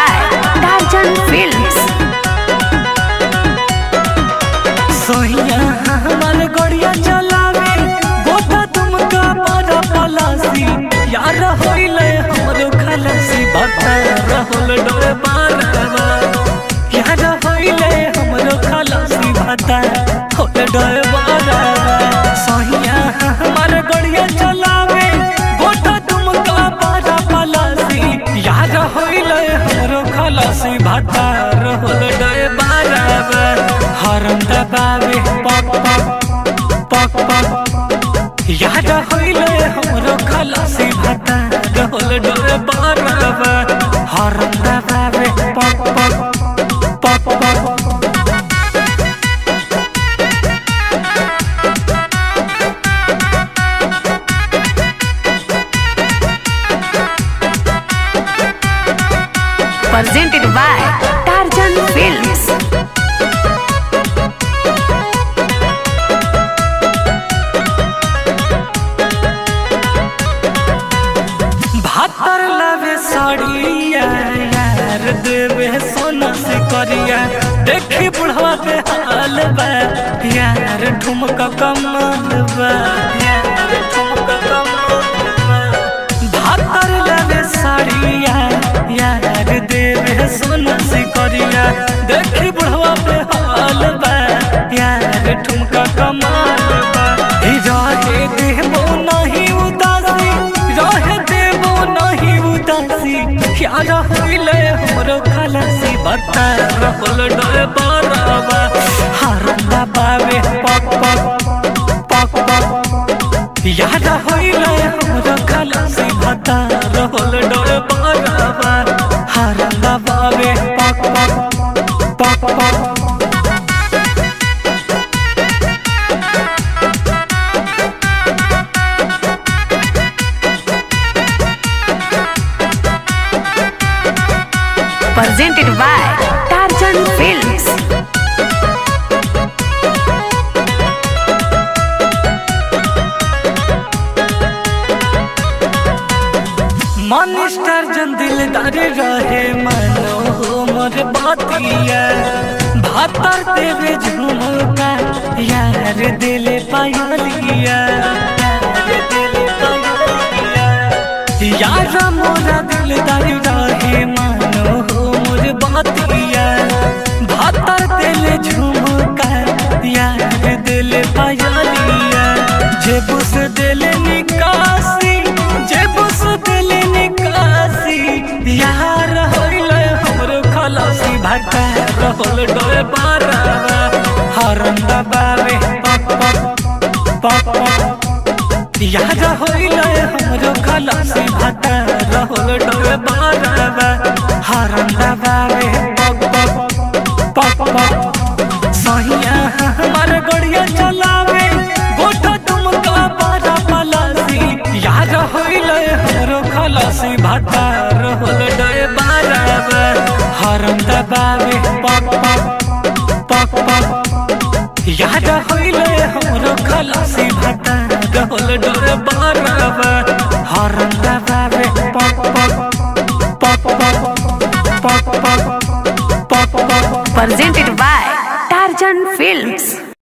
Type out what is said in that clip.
by Darjan Films. सोहिया हमार गड़िया चलावे गोटा तुमका बड़ा पलासी यार होइले हमरो खलासी भत्ता रहल डोरे बारवा यार होइले हमरो खलासी भत्ता होल डोरे बारवा सोहिया हमार गड़िया चलावे गोटा तुमका बड़ा पलासी यार होइले हमरो खलासी भत्ता रहल डोरे बारवा हरम दबावे पक पक पक पक याद होइले हमरो खलासी भाता रहल डोरे बारवा हरम दबावे पक पक पक पक Presented by Darjan Films. भातर लवे साड़िया यार देवे सोना से करिया देखी बुढ़वा के हाल बा यार ठुमका कमाल बा यार ठुमका कमाल बा भातर लवे साड़िया यार देवे सोना से करिया देखी बुढ़वा के हाल बा यार ठुमका कमाल बा ही रहे देबो नहीं उदासी रहे देबो नहीं उदासी क्या रहिले हमरो खलासी बता रहल डोए बराबा हरंदा बावे पक पक पक पक याद होइले हमरो खलासी बता रहल डोए बराबा हरंदा बावे पक पक पक पक Presented by Darjan Films. Minister जन दिलदार रहे मनो मोर बातिया भातर देवे झुमका यार दिल पायलिया यार दिल पायलिया यार मोरा दिलदार रहे मनो मोर बातिया भातर दिल झुमका यार दिल पायलिया जेबुस दिल निकासी जेबुस दिल निकासी यार होइले हमरो खलासी भाटा रहल डोए बारवा हरम दबावे पक पक पक पक यार होइले हमरो खलासी भाटा रहल डोए बारवा हरम दबावे पक पक पक पक सहिया हमार गड़िया चलावे गोटा तुमका बारा पलासी यार होइले हमरो खलासी भाटा रहल डोए बारवा हरम दबावे पक पक पक पक याद होइले हमरो खलासी भाटा रहल डोए बारवा हरम दबावे पक पक पक पक पक पक पक पक Presented by Darjan Films.